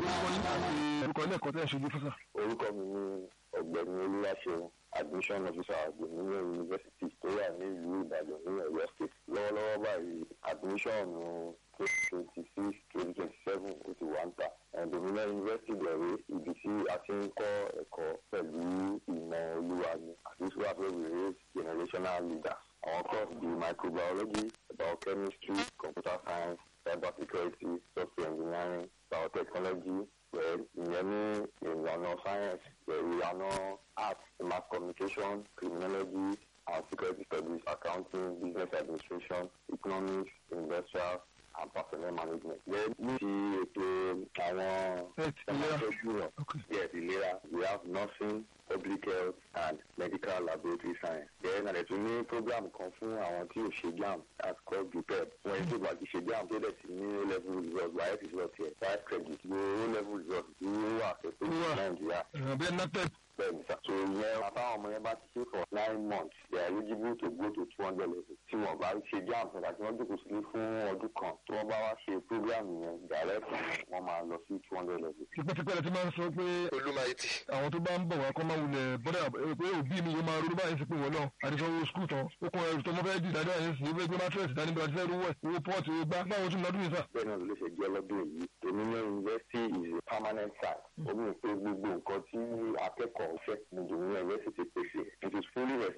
orúkọ ilé ẹ̀kọ́ tẹ́ ẹ̀ ṣojú fún sà. orúkọ mi ni ọ̀gbẹ́ni olúwaṣeun admission officer àgbẹ̀mílẹ̀ university tó wà ní ìlú ìbàdàn ní ọ̀yọ́ state lọ́wọ́lọ́wọ́ báyìí admission twenty twenty six twenty twenty seven ó ti wà ń tà àgbẹ̀mílẹ̀ university bẹ̀rẹ̀ ibi tí a ti ń kọ́ ẹ̀kọ́ pẹ̀lú ìmọ̀ olúwa ni àti sùwà pé we raise generational leaders àwọn course bíi microbiology biochemistry computer science cyber security software engineering biotechnology pẹ̀lú ìyẹn ní ìlànà science pẹ̀lú ìlànà arts mass communication criminology and security studies accounting business administration economics industrial and personnel management. Then ní ti ètò àwọn ìlera yes ìlera we have nursing public health and medical laboratory science. Then àlẹ́ tún ní program kan fún àwọn tí ò ṣe JAMB that's called BUPEP. Wọ́n yẹn tó bá ti ṣe JAMB tó dẹ̀ sí ní O level result by health result yẹn five credit ní O level result tí ó wà pẹ̀lú Nàìjíríà. bí ẹ napep Bẹ́ẹ̀ni sá. So ìyẹn àtàwọn ọmọ yẹn bá ti ṣe for nine months they are eligible to go to two hundred level. Tí wọ́n bá ṣe JAMB nígbà tí wọ́n jókòó sílé fún ọdún kan tí wọ́n bá wá ṣe program yẹn direct wọ́n máa lọ sí two hundred level. tipẹ́tipẹ́ rẹ ti máa ń sọ pé olùmọ̀ẹ́tì. àwọn tó bá ń bọ̀ wá kọ́ máa wulẹ̀ bọ́dà pé òbí mi yóò máa ronú báyìí sí pé wọ́n náà àdìsọ́wọ́ skul tán ó kọ́ ẹrù tó mọ́ fẹ́ dì dáadáa yẹn sì ó fẹ́ gbé mátírẹ̀sì dání bí wọ́n ti fẹ́ rówó ẹ̀ owó pọ́ọ̀tì owó gbá báwo tún lọ́dún yìí sà. bẹ́ẹ̀ náà ló ṣe jẹ́ lọ́dún yìí dominion university is a permanent site ó mú pé gbogbo nǹkan tí akẹ́kọ̀ọ́ fẹ́ ní dominion university pèsè it is fully